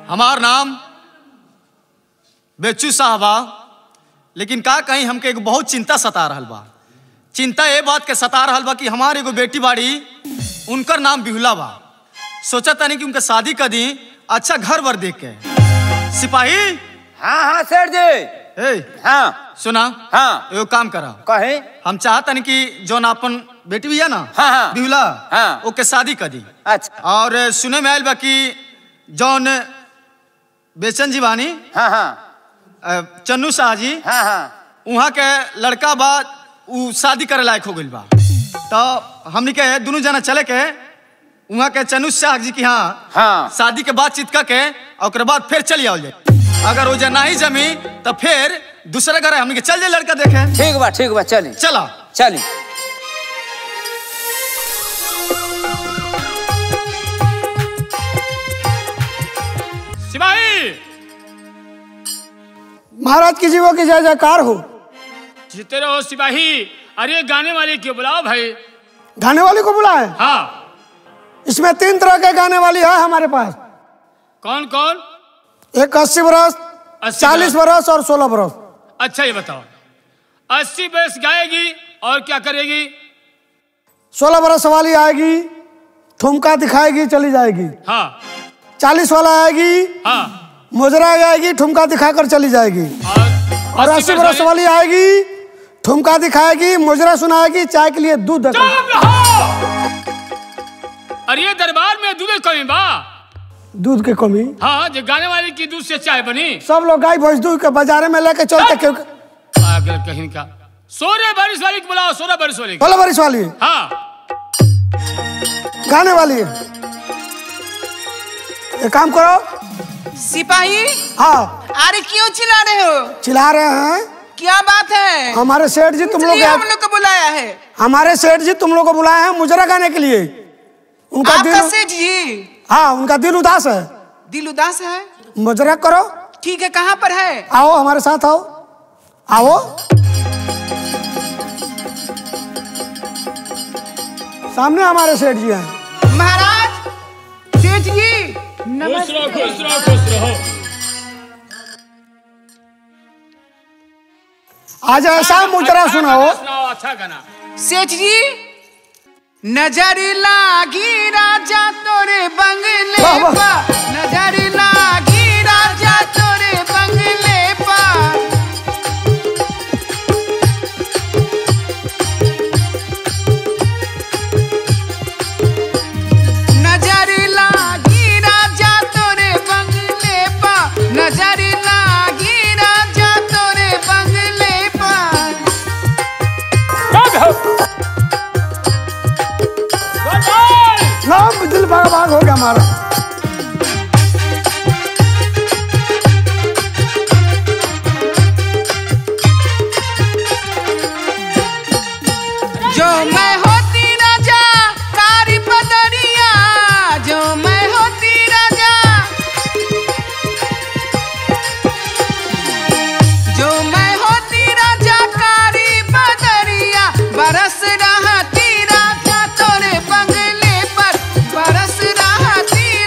हमार नाम बेचू साहबा लेकिन का कहीं हमके एगो बहुत चिंता सता रहल बा चिंता ये बात के सता रहल बा कि हमार एगो बेटी बाड़ी उनकर नाम बिहुला बा सोचा तानी कि उनका शादी कर दी अच्छा घर वर देख के सिपाही हाँ हाँ सेठ जी ए हाँ सुना हाँ एगो काम करा कहे हम चाहतनी कि जौन अपन बेटी भी है ना हाँ, हाँ। बिहुला हाँ। ओके शादी कर दी अच्छा और सुने में आयल बा कि जौन बेचन जी बानी हाँ हाँ अ, चन्नू शाह जी हाँ हाँ वहाँ के लड़का बा उ शादी करे लायक हो गइल बा तो हमनी के दोनों जना चले के वहाँ के चन्नू शाह जी की हाँ हाँ शादी के बाद चित के और ओकरे बाद फिर चली आओ जाए अगर वो जे नहीं जमी तो फिर दूसरे घर हमनी के चल जाए लड़का देखे ठीक बा ठीक बा चली चला चली सिपाही महाराज की जीवों की जय जयकार हो जीते रहो सिपाही अरे गाने वाले क्यों बुलाओ भाई गाने वाली को बुलाए हाँ इसमें तीन तरह के गाने वाली है हमारे पास कौन कौन एक अस्सी बरस 80 चालीस बरस और सोलह बरस अच्छा ये बताओ अस्सी बरस गाएगी और क्या करेगी सोलह बरस वाली आएगी ठुमका दिखाएगी चली जाएगी हाँ चालीस वाला आएगी हाँ मुजरा आएगी ठुमका दिखाकर चली जाएगी और और अस्सी बरस वाली आएगी ठुमका दिखाएगी मुजरा सुनाएगी चाय के लिए दूध देकर चुप रहो अरे ये दरबार में दूध कमी बा दूध की कमी हाँ जो गाने वाले की दूध से चाय बनी सब लोग गाय भैंस दूध के बाजारे में लेके चलते क्योंकि पागल कहीं का सोलह बारिश वाली को बुलाओ सोलह बारिश वाली को। सोलह बरस वाली हाँ गाने वाली है एक काम करो सिपाही हाँ अरे क्यों चिल्ला रहे हो चिल्ला रहे हैं क्या बात है हमारे सेठ जी तुम लोग इसलिए हम लोग को बुलाया है हमारे सेठ जी तुम लोग को बुलाए हैं मुजरा गाने के लिए उनका आपका दिल सेठ जी हाँ उनका दिल उदास है दिल उदास है मुजरा करो ठीक है कहाँ पर है आओ हमारे साथ आओ आओ सामने हमारे सेठ जी हैं महाराज सेठ जी खुश रहो खुश रहो खुश रहो आज ऐसा मुजरा अच्छा सुनाओ गाना सुनाओ अच्छा गाना सेठ जी नजर लागी राजा तोरे बंगले वाह, वाह। पा नजर लागी राजा तोरे बंगले पा नजर लागी राजा तोरे बंगले पा नजर लागी राजा तोरे बंगले पा नाम दिल भाग भाग हो गया हमारा जो मैं होती राजा कारी पदरिया जो मैं होती राजा जो मैं होती राजा कारी पदरिया बरस रहा ती राजा तोरे बंगले पर बरस रहा ती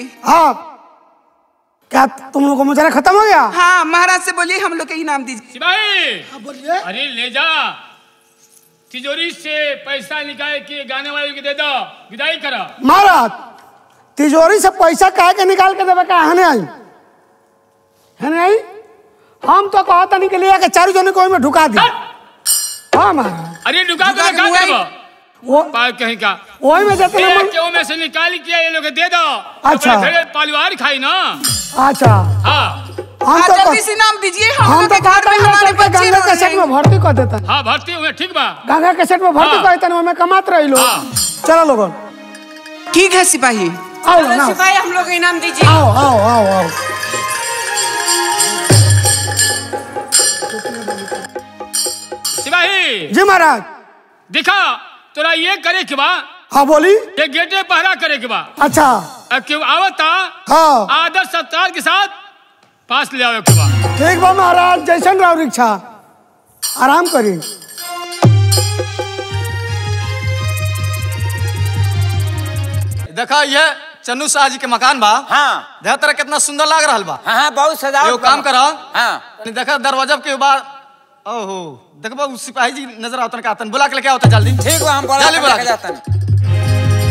हाँ क्या तुम लोग का मुजरा खत्म हो गया हाँ महाराज से बोलिए हम लोग के इनाम दीजिए सिपाही बोलिए अरे ले जा तिजोरी से पैसा निकाल के गाने वाले को दे दो विदाई करो महाराज तिजोरी से पैसा काहे के निकाल के देवे का हने आई हने आई हम तो कहता नहीं के लिए के चारू जने को ओय में ढुका दी हाँ महाराज अरे दुकान दुकान को क्या मुआई। करबो वो पाल कहीं का ओय में देते ए, मन क्यों में से निकाल के ये लोग दे दो अच्छा। अपने घरे परिवार खाई ना अच्छा हाँ हम हाँ तो जल्दी कह- से इनाम दीजिए हम हम लोग तो के घर कहता में नहीं हमारे कि बच्चे गंगा रह के सेट रहे में हैं। भर्ती कर देता हाँ भर्ती हुए ठीक बा गंगा के सेट में भर्ती हाँ। कर देता ओय में कमात रही लो हाँ। चलो लोगन ठीक है सिपाही आओ ना सिपाही हम लोग को इनाम दीजिए आओ आओ आओ आओ सिपाही जी महाराज दिखा तोरा ये करे के बा हाँ बोली ये गेटे पहरा करे के बा अच्छा अब क्यों आवता हाँ आदर सत्कार के साथ पास ले आवे के बा ठीक बा महाराज जैसन राव रिक्शा आराम करी देखा ये चन्नू शाह जी के मकान बा हाँ देखा तेरा कितना सुंदर लग रहा बा हाँ हाँ बहुत सजावट एगो काम करा हाँ देखा दरवाजा के बाद ओहो देखबा उ सिपाही जी नजर आवतन का आतन बुला के लेके आवता जल्दी ठीक बा हम बोला जल्दी बुला के के। जाता नहीं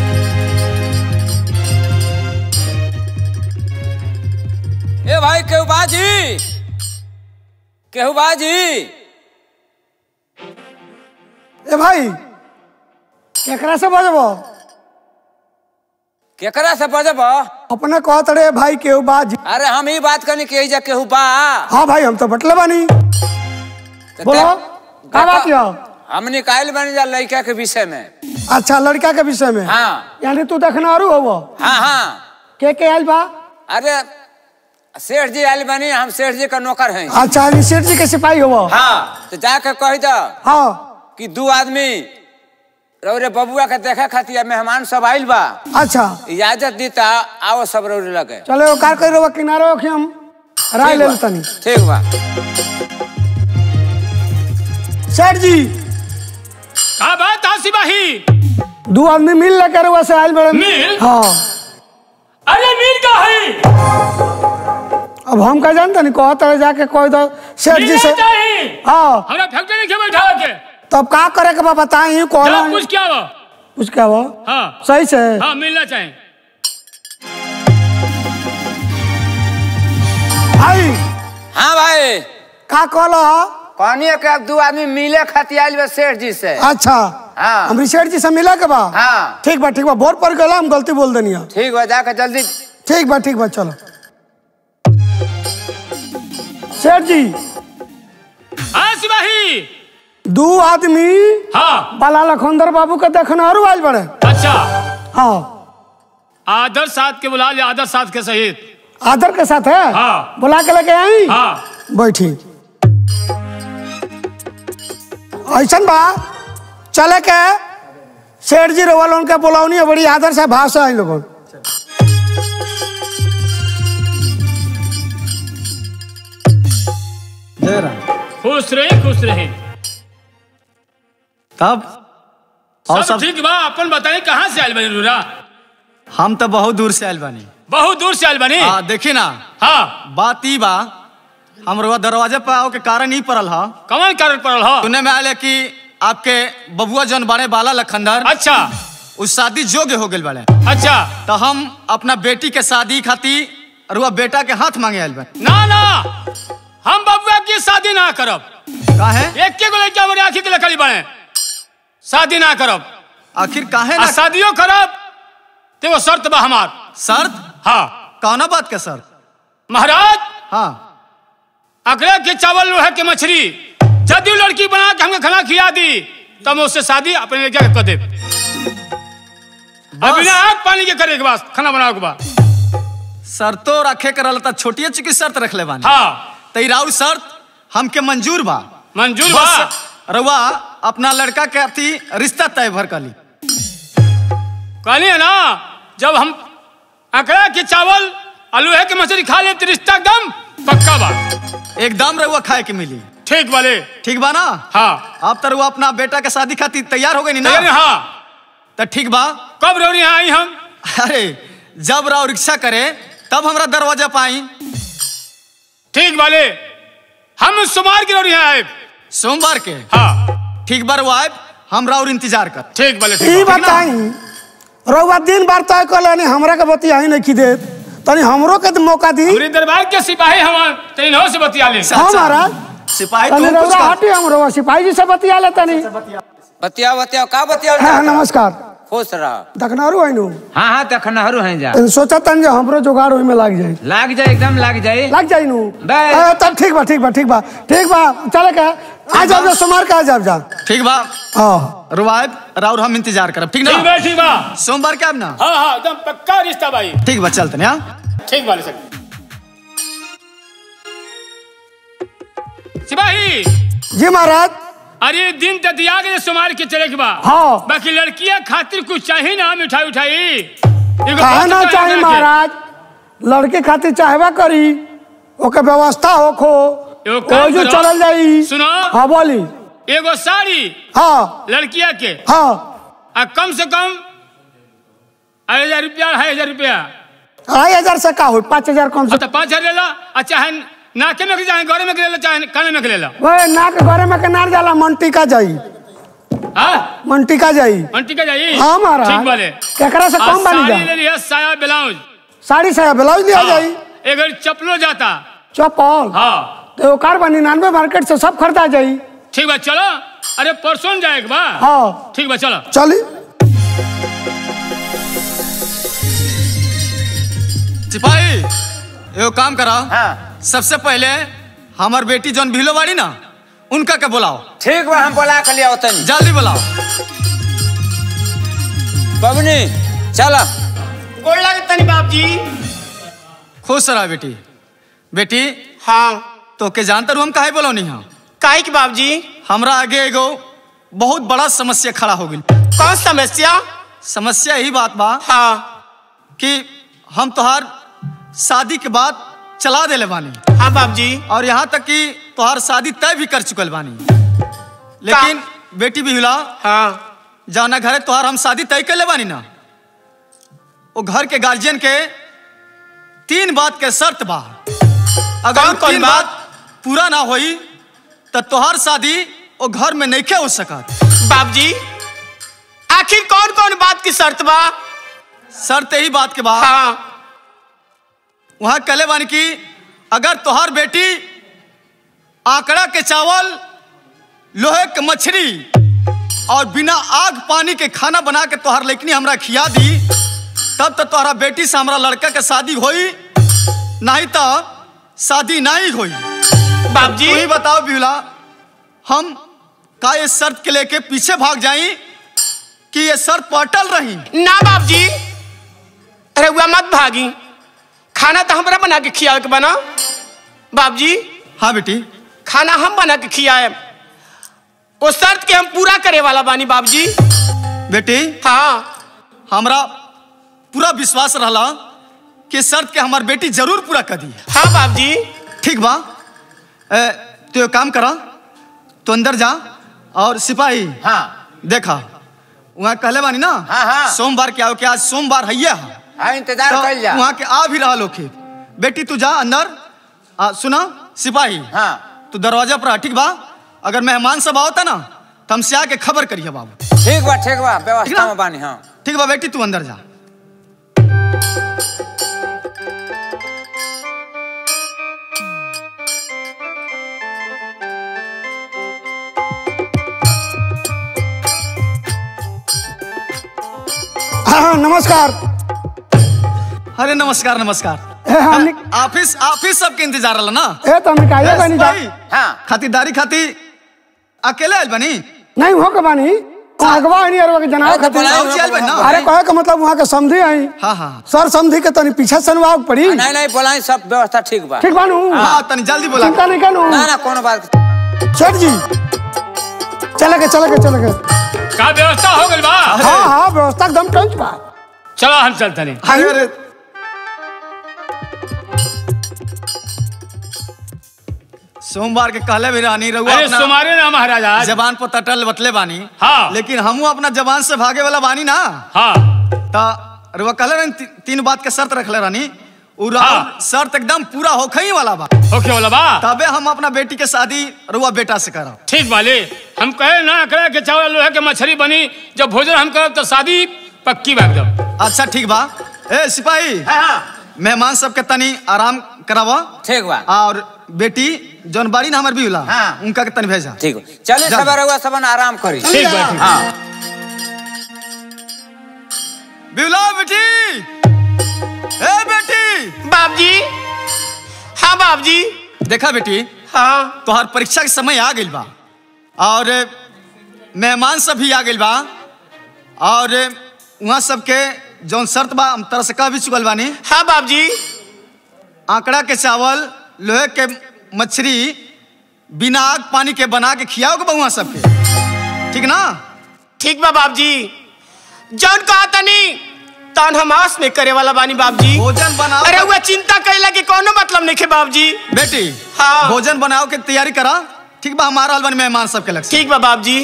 ए भाई केहू बाजी केहू बाजी ए भाई केकरा से बजबो केकरा से बजब अपने कहत रे भाई केहू बाज अरे हम ही बात करनी के जा केहू बा हाँ भाई हम तो बटले बानी तो बोलो ते- का बात यो हम निकाल बन जा लड़का के विषय में अच्छा लड़का के विषय में हाँ यानी तू देखना आरू हो हाँ हाँ के के आयल बा अरे सेठ जी आयल बनी हम सेठ जी का नौकर हैं अच्छा यानी सेठ जी के सिपाही हो हाँ तो जाके कह दो हाँ कि दू आदमी रौरे बबुआ के देखे खातिर मेहमान सब आइल बा अच्छा इजाजत दी ता आओ सब रौरे लगे चलो कार कर रहो किनारे हो कि हम राय ठीक ले बा। लेतनी ठीक बा सेठ जी का बात है सिपाही दो आदमी मिल लेकर रहुआ से आयल बड़े मिल? हाँ अरे मीर का है अब हम का जानते नहीं कहत रहे जाके कह दो सेठ जी मीर से चाहिए हाँ हमरा फैक्ट्री में क्यों बैठा के तब का करे के बा बताई जा कहला कुछ क्या वो कुछ क्या वो हाँ सही से हाँ मिलना चाहिए भाई हाँ भाई का कहला कहनी के अब दू आदमी मिले खातिर आइल बा सेठ जी से अच्छा हाँ। हम सेठ जी से मिला के बा हाँ। ठीक बा ठीक बा बोर पर गला हम गलती बोल देनी है। ठीक बा जाके जल्दी ठीक बा ठीक बा चलो सेठ जी हाँ सिपाही दू आदमी हाँ बाला लखोंदर बाबू के देखना और आयल बड़े अच्छा हाँ आदर साथ के बुला ले आदर साथ के सहित आदर के साथ है हाँ। बुला के लेके आई हाँ बैठी ऐसा बा चले के सेठ जी रोवल उनके बुलावनी है बड़ी आदर से भाव से आई लोगों खुश रहे खुश रहे तब और सब सब ठीक बा अपन बताई कहाँ से आयल बनी रूरा हम तो बहुत दूर से आयल बानी बहुत दूर से आयल बनी हाँ देखी ना हाँ बात ई बा हम रउआ दरवाजे पर आओ के कारण ही पड़ल हा कौन कारण पड़ल हो सुने में आयल है कि आपके बबुआ जन बारे बाला लखंदर अच्छा उस शादी योग्य हो गए बाड़े अच्छा तो हम अपना बेटी के शादी खातिर रुआ बेटा के हाथ मांगे आयल बा ना ना हम बबुआ की शादी ना करब का है एक के गो लड़का हमारे आंखी के लकड़ी बने शादी ना करब आखिर काहे आ ना शादियों करब तो वो शर्त बा हमार शर्त हाँ कौना बात के शर्त महाराज हाँ अकड़े के चावल लोहे के मछली यदि वो लड़की बना के हमके खाना खिला दी तब मैं उससे शादी अपने लड़का के कर दे बिना आग पानी के करे के बाद खाना बनावे के बाद शर्तो रखे के रहल त छोटिए चुकी शर्त रख ले बानी हाँ तो ई राउर शर्त हमके मंजूर बा मंजूर बा बस रउआ अपना लड़का के अथी रिश्ता तय भर कली कहली है ना जब हम अकड़ा के चावल और लोहे के मछली खा ले तो रिश्ता एकदम पक्का बा एकदम रउआ खाए के मिली ठीक वाले ठीक बा ना हाँ अब तो रउआ अपना बेटा के शादी खातिर तैयार हो गई नी ना तैयार हाँ तो ठीक बा कब रौनी यहाँ आई हम अरे जब राव रिक्शा करे तब हमरा दरवाजा पाई ठीक वाले हम सुमार की रोड यहाँ आए सोमवार के हाँ ठीक बार वो आए हम राउर इंतजार कर ठीक वाले ई ठीक बा। बताई रउआ दिन बार तय कर लेनी हमरा के बतिया ही नहीं की देत तनी हमरो के तो मौका दी हमरे दरबार के सिपाही हम तीनों से बतिया ले हाँ महाराज सिपाही तनी तू कुछ रउआ कर। हटी हम रउआ सिपाही जी से बतिया ले तनी बतियाओ बतियाओ का बतियाओ हाँ नमस्कार खुश रह दखनारू आइनु हाँ हाँ तो खनहरू हैं जा सोचा तन जे हमरो जुगाड़ ओहि में लाग जाए लाग जाए एकदम लाग जाए लग जाई नु बे। ए, तब ठीक बा ठीक बा ठीक बा ठीक बा चले के आ जाओ जा सोमवार के आ जाओ जा ठीक बा हाँ रुआब राउर हम इंतजार करब ठीक ठीक ना बा ठीक बा सोमवार के आब ना हाँ हाँ एकदम पक्का रिश्ता भाई ठीक बा चलते हाँ ठीक वाले सर सिपाही जी महाराज अरे दिन तो दिया गया सुमार के चले के बा हाँ। बाकी लड़कियां खातिर कुछ चाहिए ना मिठाई उठाई एगो काहे बात ना तो चाही है महाराज लड़के खातिर चाहबा करी ओके व्यवस्था होखो एगो काम ओजू करो। चलल जाई सुनो। हाँ बोली एगो साड़ी हाँ लड़किया के हाँ आ कम से कम अढ़ाई हजार रुपया अढ़ाई हजार रुपया अढ़ाई हजार से का हो पाँच हजार कम से अब तो पाँच हजार ले ला आ चाहे नाके में के चाहे गौरे में के ले ला चाहे काने में के ले ला ओए नाक घरे में के नार जाला मंटी का जाई हाँ मंटी का जाई मंटी का जाई हाँ महाराज ठीक बाले केकरा से आ कम बनी साड़ी ले जा लिया साया ब्लाउज साड़ी से ब्लाउज लिया जाई एगर चप्पलो जाता चप्पल हाँ तो कार बा निन्यानवे मार्केट से सब खरीदा जाई ठीक बा चलो अरे परसों न जाएगा बा हाँ ठीक बा चलो चली सिपाही एगो काम करा हाँ सबसे पहले हमार बेटी जौन भिलो बाड़ी ना उनका के बुलाओ ठीक बा हम बोला के लिया तनी जल्दी बुलाओ बबनी चला गोड़ लगे तनी बाप जी खुश रहा बेटी बेटी हाँ तो के जानता रू हम काहे बोलौनी हाँ काहे के बाप जी हमरा आगे एगो बहुत बड़ा समस्या खड़ा हो गई कौन समस्या समस्या यही बात बा हाँ कि हम तोहार शादी के बाद चला देले बानी हाँ बाप जी और यहाँ तक कि तोहार शादी तय भी कर चुकल बानी लेकिन बेटी बिहुला हाँ जाना घरे तोहार हम शादी तय कर ले बानी ना वो घर के गार्जियन के तीन बात के शर्त बा अगर कौन वो कौन तीन बात? बात पूरा ना होई तो तोहार शादी वो घर में नहीं हो सकत बाप जी आखिर कौन कौन बात की शर्त बा शर्त यही बात के बाद हाँ वहां कहले बानी कि अगर तोहार बेटी आंकड़ा के चावल लोहे के मछली और बिना आग पानी के खाना बना के तोहार लेकनी हमरा खिया दी तब तो तोहरा बेटी से हमरा लड़का के शादी होई नहीं तो शादी नहीं होई बाप तू जी ही बताओ बिहुला हम का ये शर्त के लेके पीछे भाग जाई कि ये शर्त पटल रही ना बाप जी अरे हुआ मत भागी खाना तो हमरा बना के खियावे के बना बाप जी हाँ बेटी खाना हम बना के खियाए वो शर्त के हम पूरा करे वाला बानी बाप जी बेटी हाँ हमरा पूरा विश्वास रहला कि शर्त के हमार बेटी जरूर पूरा कर दी हाँ बाप जी ठीक बा ए, तो एक काम करा तो अंदर जा और सिपाही हाँ देखा वहाँ कहले बानी ना हाँ, हाँ। सोमवार के आओ के आज सोमवार है हाँ इंतजार तो कर जा वहाँ के आ भी रहा लोग बेटी तू जा अंदर आ, सुना सिपाही हाँ तू दरवाजा पर आ, ठीक बा अगर मेहमान सब आओ ना तो हमसे आके खबर करिए बाबू ठीक बा ठीक बा ठीक ना? व्यवस्था में बानी हाँ ठीक बा बेटी तू अंदर जा हाँ हाँ नमस्कार अरे नमस्कार नमस्कार ए, हमने ऑफिस ऑफिस सबके इंतजार रहला ना ए तो हमने काहे बनी जा सिपाही, हाँ खातिरदारी खाती अकेले आयल बनी नहीं हो के बानी अगवा नहीं अरवा के जनाब खातिर बुलाओ, और आयल बनी ना अरे कहे का मतलब वहाँ के समझी आई हाँ हाँ सर समझी के तनी पीछे सनवाओ के पड़ी नहीं नहीं बोलाई सब व्यवस्था ठीक बा ठीक बानू हाँ तनी जल्दी बोला चिंता नहीं करू ना ना कोनो बात सेठ जी चले के चले के चले के का व्यवस्था हो गई बा हाँ हाँ व्यवस्था एकदम टंच बा चलो हम चलते नहीं अरे अरे सोमवार के कहले भी रानी रहुआ अरे अपना सुमारे ना महाराज आज जबान पर तटल बतले बानी हाँ। लेकिन हमू अपना जबान से भागे वाला बानी ना हाँ ता रुआ कहले रहनी ती, तीन बात के शर्त रखले रहनी उ हाँ। राउर शर्त एकदम पूरा होखई वाला बा ओके वाला बा तबे हम अपना बेटी के शादी रुआ बेटा से करब ठीक बाले हम कहे ना करे के चावल लोहे के मछली बनी जब भोजन हम करब तो शादी पक्की बा एकदम अच्छा ठीक बा ए सिपाही मेहमान सबके तनी आराम करावा ठीक बा और बेटी जौन बाड़ी ना हमर भी होला हाँ। उनका के तनी भेजा ठीक बा चलिए जा। सब रहुआ सबन आराम करी ठीक बा ठीक बा। हाँ बिहुला बेटी ए बेटी बाबजी हाँ बाबजी देखा बेटी हाँ तोहर परीक्षा के समय आ गइल बा और मेहमान सब भी आ गइल बा और वहाँ सबके जौन शर्त बा हम तरह से कह भी चुकल बानी हाँ बाबजी आंकड़ा के चावल लोहे के मछली बिना आग पानी के बना के खियाओगे बहुआ सबके ठीक ना ठीक बा बाबजी जौन कहा तनी तन हम आस में करे वाला बानी बाबजी भोजन बनाओ अरे हुआ चिंता कैला के कोनो मतलब नहीं खे बाबजी बेटी हाँ। भोजन बनाओ के तैयारी करा ठीक बा हमारा हलवानी मेहमान सबके लग ठीक बा बाबजी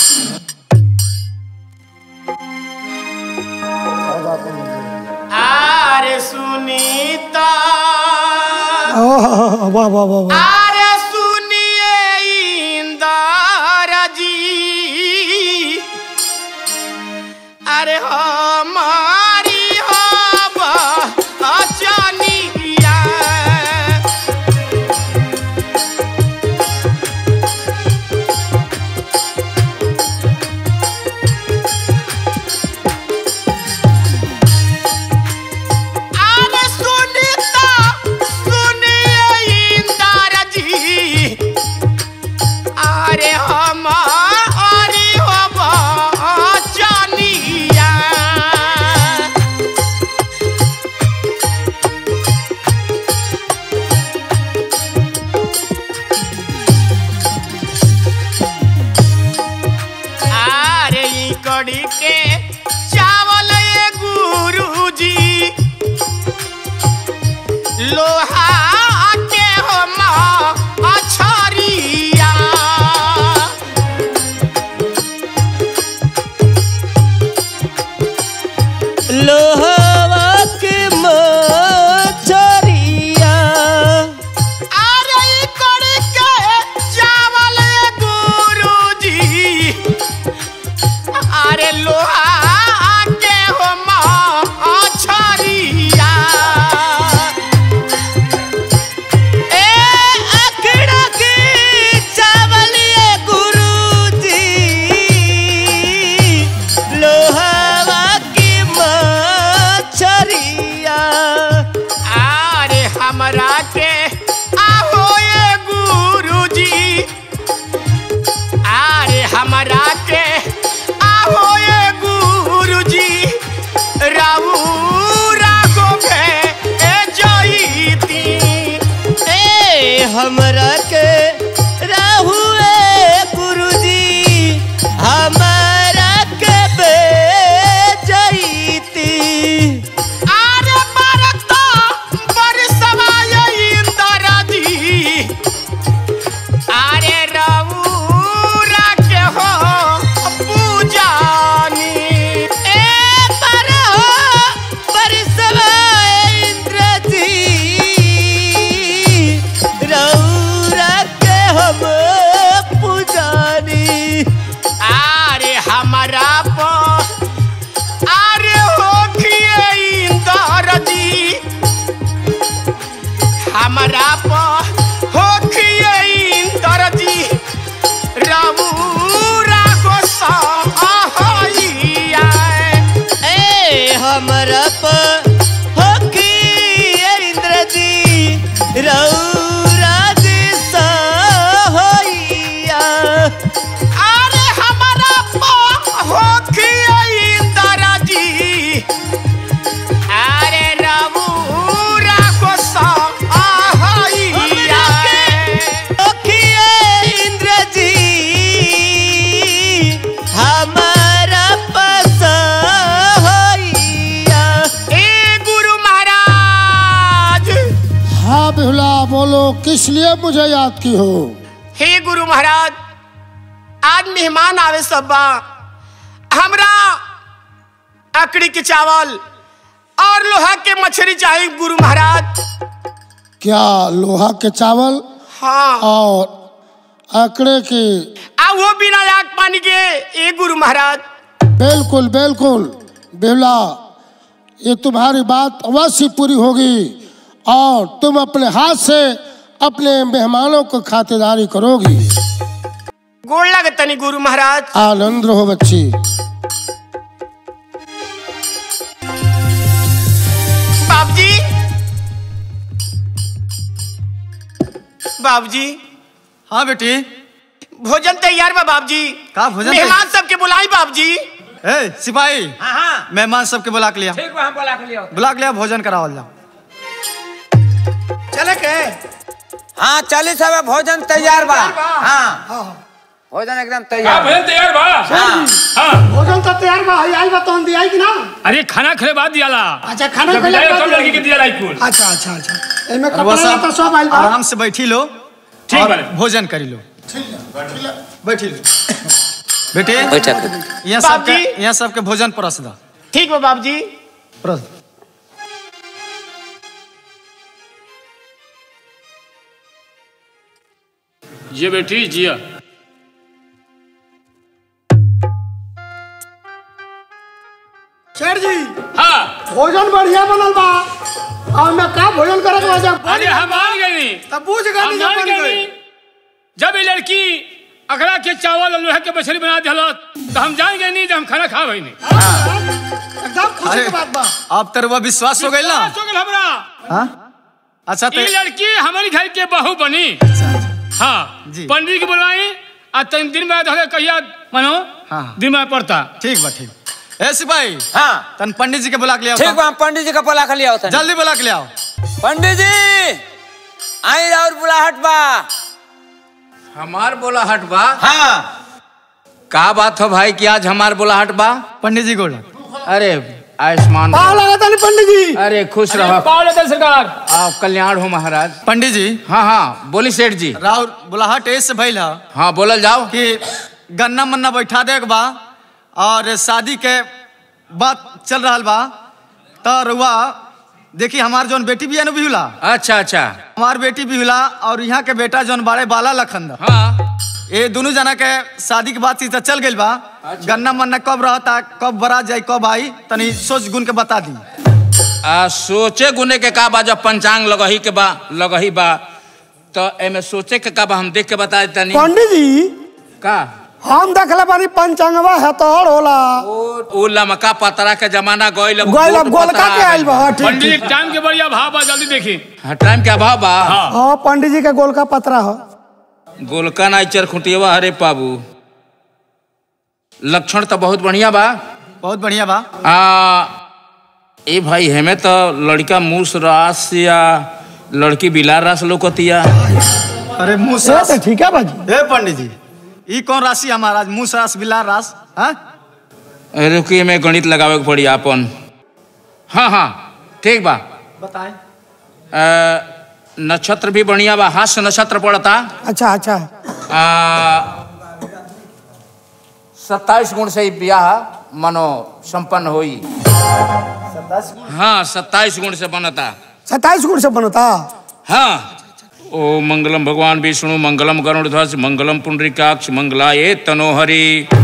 अरे सुनीता ओह, वाह वाह वाह वाह अरे सुनिए इंदर जी अरे हमारी हब अचनिया अरे सुनीता सुनिए इंदर जी अरे हमारी हब अचनिया अरे ई कड़ी के चावल ये गुरुजी लोहा के हम अछरिया लोहवा के मछरिया अरे ई कड़ी के चावल ये गुरुजी अरे लोहा के हम अछरिया ए अखड़ा के चावलिए गुरुजी लोहवा के मछरिया अरे हमरा के आहो ये गुरुजी अरे हमरा के आहो ये गुरुजी राहु रागो के ए जईती ए हमरा के राहुए गुरुजी हमरा के बेजईती अरे बरत बरसवा ये इंदर जी अरे राहु राके हो पूजानी ए पर हो परसवा इंद्र जी रौरा के हम पुजानी अरे हमरा प अरे होखिए इंदर जी हमरा प होखिए इंदर जी रबू रागो सहइया ए हमरा पर होकी इंद्र जी रौरा जी होइया अरे हमरा प होखिए इंदर जी अरे रबू रागो सहइया होकी इंद्र जी हमारा पस होइया ए गुरु महाराज हाँ बिहुला बोलो किस लिए मुझे याद की हो हे गुरु महाराज आज मेहमान आवे सब बा हमरा अकड़ी के चावल और लोहा के मछली चाहिए गुरु महाराज क्या लोहा के चावल हाँ और आंकड़े की आ वो बिना आग पानी के ए गुरु महाराज बिल्कुल बिल्कुल बेहुला ये तुम्हारी बात अवश्य पूरी होगी और तुम अपने हाथ से अपने मेहमानों को खातिरदारी करोगी गोड़ लगे तनी गुरु महाराज आनंद रहो बच्ची बाबूजी बाबूजी हाँ बेटी भोजन तैयार बा बाबूजी का भोजन मेहमान सबके बुलाई बाबूजी ए सिपाही हाँ हाँ मेहमान सबके बुला के लिया ठीक बा हम बोला के लियो बुला के लिया भोजन करावल जाओ चले के हाँ चालीस हवे भोजन तैयार बा हाँ भोजन एकदम हाँ तैयार बा। भोजन तैयार बा हाँ हाँ भोजन तो तैयार बा आई बा तो दिया कि ना अरे खाना खेले बाद दियाला अच्छा खाना जब पहले विदाई बाद तब लड़की के दियाला कुल अच्छा अच्छा अच्छा एमे और वो कपड़ा सब तो सब आइल बा आराम से बैठी लो ठीक और बा भोजन करी लो बैठी लो बेटे बैठक यहाँ सबके बाबूजी। यहाँ सबके भोजन परस दा ठीक बा बाबूजी परस दा। ये बेटी जिया शेर जी हाँ भोजन बढ़िया बनल बा और मैं का भोजन करे के वजह अरे हम मान गए नहीं तब पूछ हम गए मान गए नहीं जब ये लड़की अगला के चावल और लोहे के मछली बना दिया तो हम जान गए नहीं जब हम खाना खा भाई नहीं एकदम खुशी की बात बा अब तेरे वो विश्वास हो गई ना विश्वास हो गइल हमरा हाँ अच्छा तो ये लड़की हमारी घर के बहू बनी हाँ जी। पंडित की बुलवाई आ तीन दिन में धरे कहिया मानो हाँ। दिन में पड़ता ठीक बा ठीक ए सिपाही हाँ तन पंडित जी के बुला के लिया ठीक बा हम पंडित जी का बोला के लियो तनी। जल्दी बुला के ले आओ पंडित जी आई और बुलाहट बा हमार बोलाहट बा हाँ का बात हो भाई कि आज हमार बोलाहट बा पंडित जी गोड़ अरे आयुष्मान पाव लगा तनी पंडित जी अरे खुश रहो पाव लेते सरकार आप कल्याण हो महाराज पंडित जी हाँ हाँ बोली सेठ जी राउर बुलाहट ऐसे भइल है हाँ बोलल जाओ कि गन्ना मन्ना बैठा दे के बा और शादी के बात चल रहा बा तो रुआ देखी हमार जौन बेटी भी है ना बिहुला अच्छा अच्छा हमार बेटी बिहुला और यहाँ के बेटा जौन बाड़े बाला लखंद हाँ ये दोनों जना के शादी के बाद चीज चल गइल बा गन्ना मन्ना कब रहता कब बरात जाई कब आई तनी सोच गुन के बता दी आ, सोचे गुने के का बा जब पंचांग लगही के बा लगही बा तो एमे सोचे के का बा हम देख के बता देता पंडित जी का हम देखले बानी पंचांगवा है तोड़ होला उ लमका पतरा के जमाना गइल अब गोल गोल गोलका पतरा के आ आइल बा गइल। हाँ, ठीक पंडित ठीक जी टाइम के बढ़िया भाव बा जल्दी देखी हाँ टाइम के अभाव बा हाँ पंडित जी के गोलका पतरा हो गोलका नाई चरखुटिया हरे बाबू लक्षण तो बहुत बढ़िया बा बहुत बढ़िया बा आ ए भाई हमें तो लड़का मूस रास या लड़की बिलार रास लोकतिया अरे मुँह से सास तो ठीक है बाजी ए पंडित जी ई कौन राशि हमारा मुँह सास बिलार रास हाँ रुकी में गणित लगावे के पड़ी आपन हाँ हाँ ठीक बा बताए आ, नक्षत्र भी बढ़िया बा हास्य नक्षत्र पड़ता अच्छा अच्छा आ, सत्ताईस गुण से ही ब्याह मनो संपन्न होई हाँ सत्ताईस गुण से बनता सत्ताईस गुण से बनता हाँ ओ मंगलम भगवान विष्णु मंगलम गरुड़ ध्वज मंगलम पुंडरीकाक्ष मंगला ये तनोहरी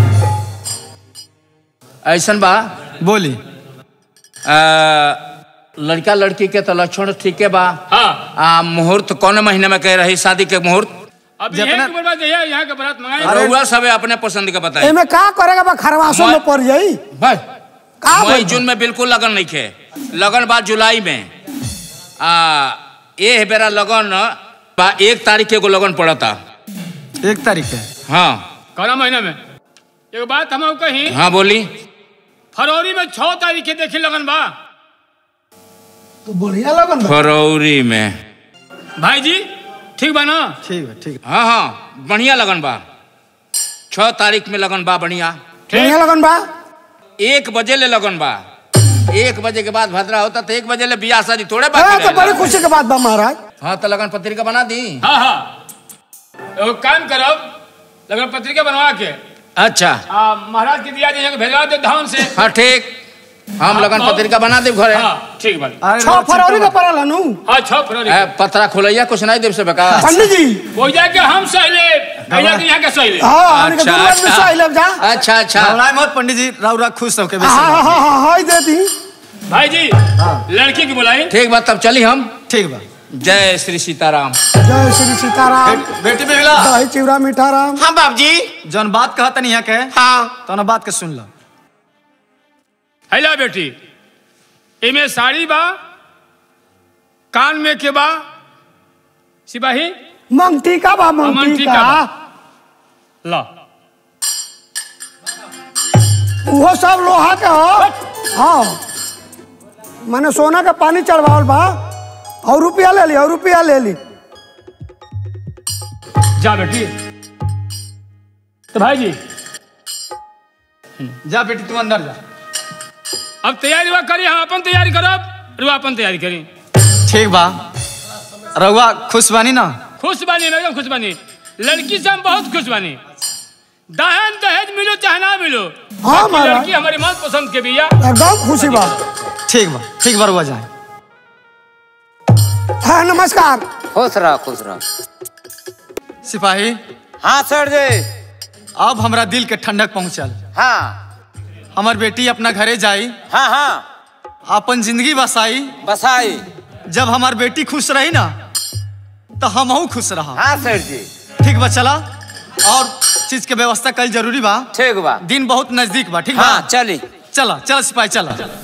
ऐसन बा बोली आ, लड़का लड़की के तो लक्षण ठीके बा हाँ आ मुहूर्त कौन महीने में कह रही शादी के मुहूर्त अब जितना- यहाँ की बर्बाद है यहाँ के बरात मंगाए रउआ सब अपने पसंद के बताए एमे का करेगा बा खरवासों में पड़ जाई भाई का मई बोल जून में बिल्कुल लगन नहीं खे लगन बा जुलाई में आ ये बेरा लगन बा एक तारीख के एगो लगन पड़ता एक तारीख है हाँ कौना महीना में एक बात हम कही हाँ बोली फरवरी में छह तारीख के देखी लगन बा तो बढ़िया लगन बा फरवरी में भाई जी ठीक बा ना ठीक है ठीक हाँ हाँ बढ़िया लगन बा छह तारीख में लगन बा बढ़िया बढ़िया लगन बा एक बजे ले लगन बा एक बजे के बाद भद्रा होता तो एक बजे ले बियाह शादी थोड़े हाँ, बाकी तो बड़ी रहेला। खुशी के बात बा महाराज हाँ तो लगन पत्रिका बना दी हाँ हाँ एगो काम करब लगन पत्रिका बनवा के अच्छा आ, महाराज के दिया जाए भेजवा दे धाम से हाँ ठीक हम लगन पत्रिका बना देव घरे हाँ ठीक बा अरे छह फरवरी का पड़ल हनु हाँ छह फरवरी ए, पत्रा खोलैया कुछ नहीं देव से बेका पंडित जी हो जाके हम सहिले भैया के यहाँ के सहिले हाँ हमने अच्छा, दुर्गा में अच्छा। सही लग जा अच्छा अच्छा घबराए मत पंडित जी राउरा खुश होके हाँ हाँ हाँ हाँ हाँ दे दी भाई जी लड़की की बुलाई ठीक बात तब चली हम ठीक बा जय श्री सीताराम जय श्री सीताराम बेट- बेटी बिगला दही चिवड़ा मीठा राम हाँ बाप जी जौन बात कहत नहीं है के हाँ तो ना बात के सुन लो हैला बेटी इमे साड़ी बा कान में के बा सिपाही मंगती का बा मंगती मंगती का का बा। ला वो सब लोहा के हो हाँ मैंने सोना का पानी चढ़वावल बा और रुपया ले ली और रुपया ले ली जा बेटी तो भाई जी जा बेटी तू अंदर जा अब तैयारी बा करी हम अपन तैयारी करब रुआ अपन तैयारी करी ठीक बा रउआ खुश बानी ना खुश बानी मैं एकदम खुश बानी लड़की से हम बहुत खुश बानी दहन दहेज मिलो चाहे ना मिलो हाँ, बाकी महाराज। लड़की हमारी मन पसंद के बिया एकदम खुशी बा ठीक बा ठीक बा रउआ जाए हाँ नमस्कार खुश रह खुश रह सिपाही हाँ सर जी अब हमरा दिल के ठंडक पहुंचल हाँ हमार बेटी अपना घरे जाई हाँ हाँ अपन जिंदगी बसाई बसाई जब हमार बेटी खुश रही ना तो हमहू खुश रहा हाँ सर जी ठीक बा चला और चीज के व्यवस्था कल जरूरी बा ठीक बा दिन बहुत नजदीक बा ठीक बा हाँ चली चला चला सिपाही चला